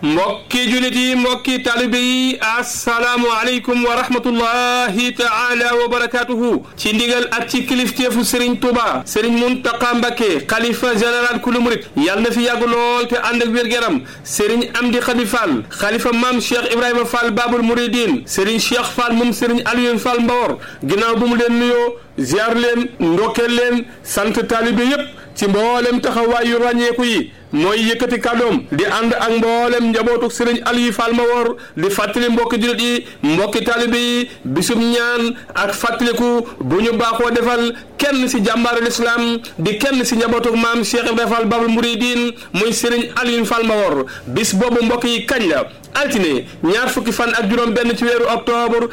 mbokki julit yi mbokki talibe yi asalaamu aleykum wa rahmatullahi taala wa barakatuhu ci ndigal ak ci kilifteefu Serigne Touba Serigne Mountakha Mbacké xalifa général kulu murit yàlla na fi yàgg lool te ànd ak wér-gu-yaram Serigne Amdi Khady Fall xalifa maam Cheikh Ibrahima Fall Babul Mouridine Serigne Cheikh Fall moom Serigne Aliou Fall Mbawor ginnaaw bu mu leen nuyoo ziar leen ndokkeel leen sant talibe yépp ci mboolem taxawaay yu ràññeeku yi mooy yëkkati kàddoom di ànd ak mboolem njabootu sëriñ Aliou Fall Mbawor di fàttali mbokki jullit yi mbokki taalibe yi bisum ñaan ak fàttaliku bu ñu baaxoo defal kenn si jàmbaaru lislaam di kenn si njabootu maam Cheikh Ibrahima Fall Babul Mouridine muy sëriñ Aliou Fall Mbawor bis boobu mbokk yi kañ la altine ñaar fukki fan ak juróom benn ci weeru octobre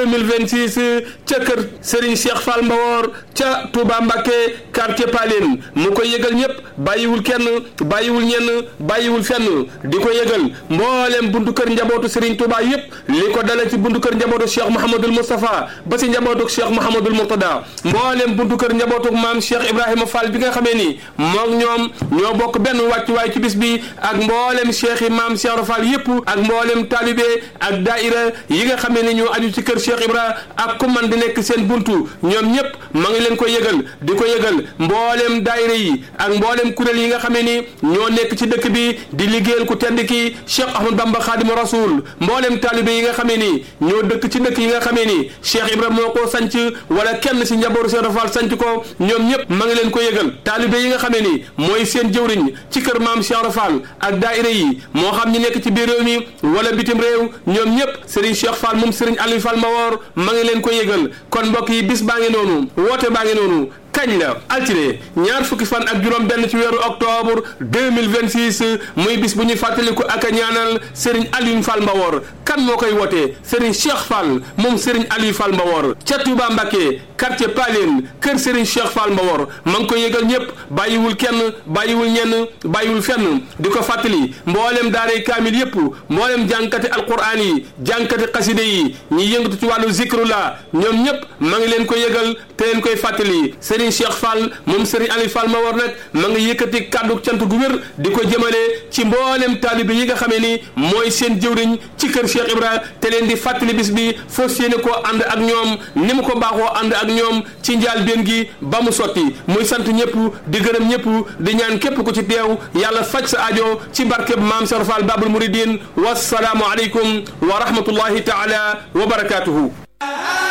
2026 ca kër Serigne Cheikh Fall Mbawor ca Touba Mbacké quartier Paline mu koy yëgal ñëpp bàyyiwul kenn bàyyiwul ñenn bàyyiwul fenn di ko yëgal mboolem buntu kër njabootu Serigne Touba yëpp li ko dale ci buntu kër njabootu Cheikh Mouhamadul Moustapha ba si njabootu Cheikh Mouhamadul Mourtada mboolem buntu kër njabootu maam Cheikh Ibrahima Fall bi nga xamee ni moom ñoom ñoo bokk benn wàccuwaay ci bis bi ak mboolem Cheikh yi maam Cheikh Fall yëpp ak mboolem taalibe ak daaira yi nga xamee ni ñoo aju ci kër Cheikh Ibra ak ku man di nekk seen buntu ñoom ñëpp ma ngi leen ko yëgal di ko yëgal mboolem daaira yi ak mboolem kuréel yi nga xamee ni ñoo nekk ci dëkk bi di liggéeyal ku tedd ki Cheikh Ahmad Bamba Khadimu Rasul mboolem taalibe yi nga xamee ni ñoo dëkk ci dëkk yi nga xamee ni Cheikh Ibra moo ko sanc wala kenn si njabootu Cheikh Fall sanc ko ñoom ñëpp ma ngi leen ko yëgal taalibe yi nga xamee ni mooy seen jëwriñ ci kër maam Cheikh Fall ak daaira yi moo xam ñi nekk ci biir réew mi wala bitim réew ñoom ñëpp Serigne Cheikh Fall moom Serigne Aliou Fall Mbawor ma ngi leen ko yëgal kon mbokk yi bis baa ngi noonu woote baa ngi noonu kañ la altine ñaar fukki fan ak juróom benn ci weeru octobre 2026 muy bis bu ñuy fàttaliku ak a ñaanal Serigne Aliou Fall Mbawor kan moo koy wootee Serigne Cheikh Fall moom Serigne Aliou Fall Mbawor ca Touba Mbacké quartier Paline kër Serigne Cheikh Fall Mbawor ma ngi koy yëgal ñëpp bàyyiwul kenn bàyyiwul ñenn bàyyiwul fenn di ko fàttali mboolem daaray kaamil yëpp mboolem jànkati alquran yi jànkati xaside yi ñi yëngatu ci wàllu zikrullah ñoom ñëpp ma ngi leen ko yëgal te leen koy fàttali Serigne Cheikh Fall moom Serigne Aliou Fall Mbawor nag ma ngi yëkkati kàddu cant gu wér di ko jëmale ci mboolem taalibe yi nga xamee ni mooy seen jëwriñ ci kër Cheikh Ibra te leen di fàttali bis bi fas yéene koo ànd ak ñoom ni mu ko baaxoo ànd ak ñoom ci njaal benn gi ba mu sotti muy sant ñëpp di gërëm ñëpp di ñaan képp ku ci teew yàlla faj sa aajo ci barkeb maam Cheikh Fall Babul Mouridine wassalaamu aleykum wa rahmatullahi taala wa barakatuhu